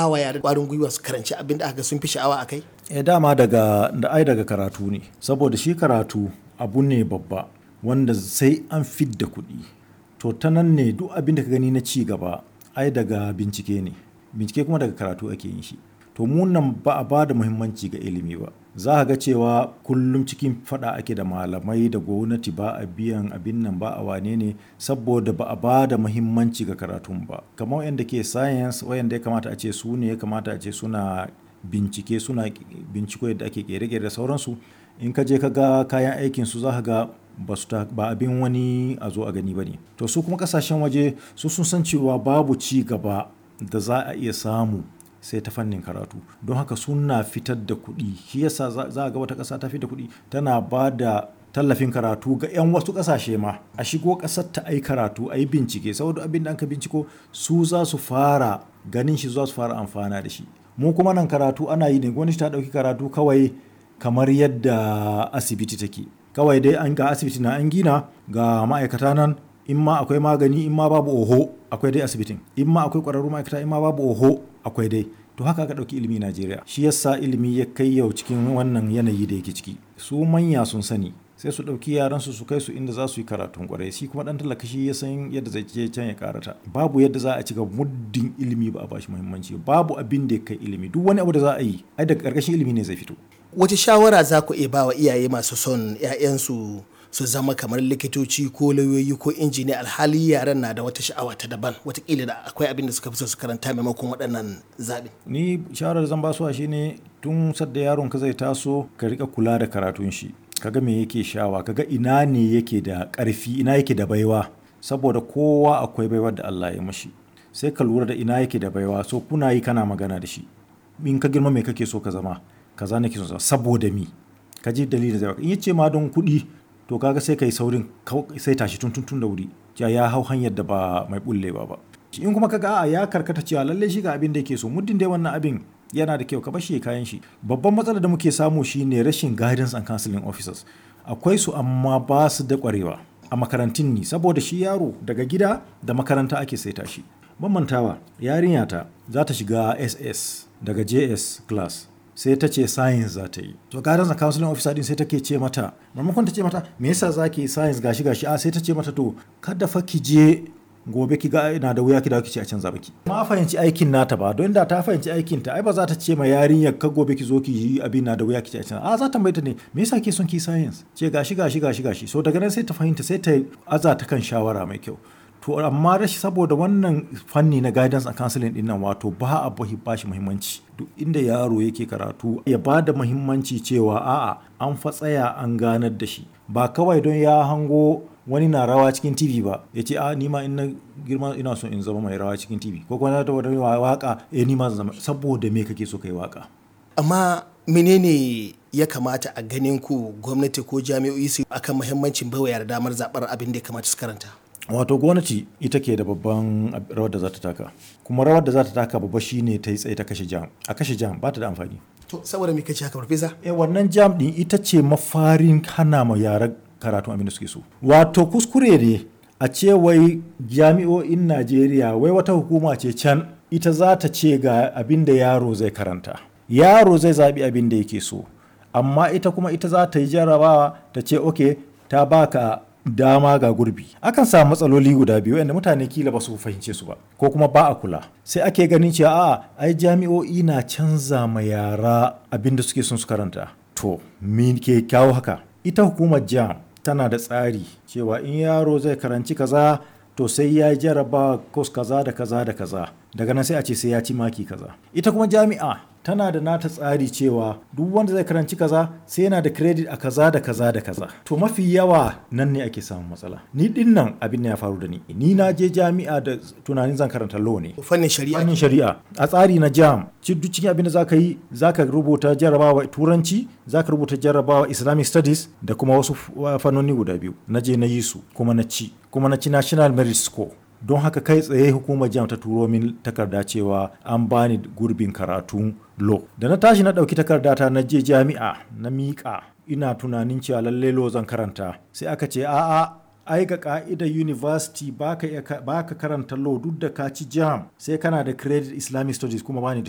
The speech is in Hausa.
ba wa yara ƙwarin gwiwa su karanci abin da aka sun fi sha'awa a kai e dama daga da ai daga karatu ne saboda shi karatu abu ne babba wanda sai an fidda kuɗi to ta nan ne duk abin da ka gani na ci gaba ai daga bincike ne bincike kuma daga karatu ake yin shi to mu nan ba a ba da muhimmanci ga ilimi ba za a ga cewa kullum cikin fada ake da malamai da gwamnati ba a biyan abin nan ba a wane ne saboda ba a ba da muhimmanci ga karatun ba kamar wayanda ke science wayanda ya kamata a ce su ne ya kamata a ce suna bincike suna binciko yadda ake kere-kere da sauransu in ka je ka ga kayan aikin su za ka ga ba su ba abin wani a zo a gani ba ne to su kuma kasashen waje su sun san cewa babu ci gaba da za a iya samu sai ta fannin karatu don haka suna fitar da kuɗi shi yasa za a ga wata ƙasa ta fitar da kuɗi tana ba da tallafin karatu ga 'yan wasu ƙasashe ma a shigo ƙasar ta ai karatu a yi bincike saboda abin da an ka binciko su za su fara ganin shi za su fara amfana da shi mu kuma nan karatu ana yi ne gwamnati ta ɗauki karatu kawai kamar yadda asibiti take kawai dai an ga asibiti na an gina ga ma'aikata nan in ma akwai magani in ma babu oho akwai dai asibitin in ma akwai ƙwararru ma'aikata in ma babu oho akwai dai to haka aka ɗauki ilimi Najeriya shi yasa ilimi ya kai yau cikin wannan yanayi da yake ciki su manya sun sani sai su ɗauki yaransu su kai su inda za su yi karatun kwarai shi kuma ɗan talaka shi ya san yadda zai je can ya karata babu yadda za a ci gaba muddin ilimi ba a bashi muhimmanci babu abin da ya kai ilimi duk wani abu da za a yi ai daga ƙarƙashin ilimi ne zai fito wace shawara za ku iya ba wa iyaye masu son 'ya'yansu su zama kamar likitoci ko lauyoyi ko injiniya alhali yaran na da wata sha'awa ta daban watakila da akwai abin da suka fi so su karanta maimakon waɗannan zaɓi. ni shawarar zan basuwa shine tun sadda yaron ka zai taso ka rika kula da karatun shi kaga me yake shawa kaga ina ne yake da ƙarfi ina yake da baiwa saboda kowa akwai baiwar da Allah ya mashi sai ka lura da ina yake da baiwa so kuna yi kana magana da shi in ka girma me kake so ka zama kaza nake so saboda mi ka ji dalilin da in yace ma don kuɗi to kaga sai kai saurin sai tashi tun tun da wuri ya ya hau hanyar da ba mai bullewa ba in kuma kaga a ya karkata cewa lalle shi ga abin da yake so muddin dai wannan abin yana da kyau ka bar shi kayan shi babban matsalar da muke samu shine rashin guidance and counseling officers akwai su amma ba su da kwarewa a makarantun ni saboda shi yaro daga gida da makaranta ake saita shi ban mantawa yarinya ta za ta shiga ss daga js class sai ta ce science za ta yi to guidance and counseling officer din sai take ce mata maimakon ta ce mata me yasa zaki science gashi gashi a sai ta ce mata to kada fa ki je gobe ki ga ina da wuya ki dawo ki ce a canza baki ma fahimci aikin nata ba don da ta fahimci aikin ta ai ba za ta ce ma yarinyar ka gobe ki zo ki yi abin na da wuya ki ce a canza a za ta mai ta ne me yasa ke son ki science ce gashi gashi gashi gashi so daga nan sai ta fahimta sai ta aza ta kan shawara mai kyau to amma rashi saboda wannan fanni na guidance and counseling din nan wato ba a ba shi muhimmanci duk inda yaro yake karatu ya ba da muhimmanci cewa a'a an fa tsaya an ganar da shi ba kawai don ya hango wani na rawa cikin tv ba ya ce a nima in na girma ina so in zama mai rawa cikin tv ko kuma na da wani waka eh nima zama saboda me kake so kai waka amma menene ya kamata a ganin ku gwamnati ko jami'o'i su akan muhimmancin baiwa yara damar zabar abin da ya kamata su karanta wato gwamnati ita ke da babban rawar da za ta taka kuma rawar da za ta taka babba shine ta yi tsaye ta kashe jam a kashe jam ba ta da amfani to saboda me kace haka farfesa eh wannan jam din ita ce mafarin hana ma yara karatu abin da suke so wato kuskure ne a ce wai jami'o'in Najeriya wai wata hukuma ce can ita za ta ce ga abin da yaro zai karanta yaro zai zaɓi abin da yake so amma ita kuma ita za ta yi jarabawa ta ce ok ta baka dama ga gurbi akan samu matsaloli guda biyu yadda mutane kila ba su fahimce su ba ko kuma ba a kula sai ake ganin cewa a ai jami'o'i na canza ma yara abin da suke son su karanta to me ke kyawo haka ita hukumar jam tana da tsari cewa in yaro zai karanci kaza to sai ya jaraba kos kaza da kaza da kaza daga nan sai a ce sai ya ci maki kaza ita kuma jami'a tana da nata tsari cewa duk wanda zai karanci kaza sai yana da credit a kaza da kaza da kaza to mafi yawa nan ne ake samun matsala ni din nan abin ya faru da ni ni na je jami'a da tunanin zan karanta law ne fannin shari'a fannin shari'a a tsari na jam duk cikin abin da zaka yi zaka rubuta jarabawa turanci zaka rubuta jarabawa islamic studies da kuma wasu fannoni guda biyu na je na yi su kuma na ci kuma na ci national merit score don haka kai tsaye hukumar jam ta turo min takarda cewa an bani gurbin karatun lo da na tashi na ɗauki takarda ta na je jami'a na miƙa ina tunanin cewa lalle lo zan karanta sai aka ce a'a ai ga ka'idar university baka baka karanta law duk da ka ci jam sai kana da credit islamic studies kuma bani da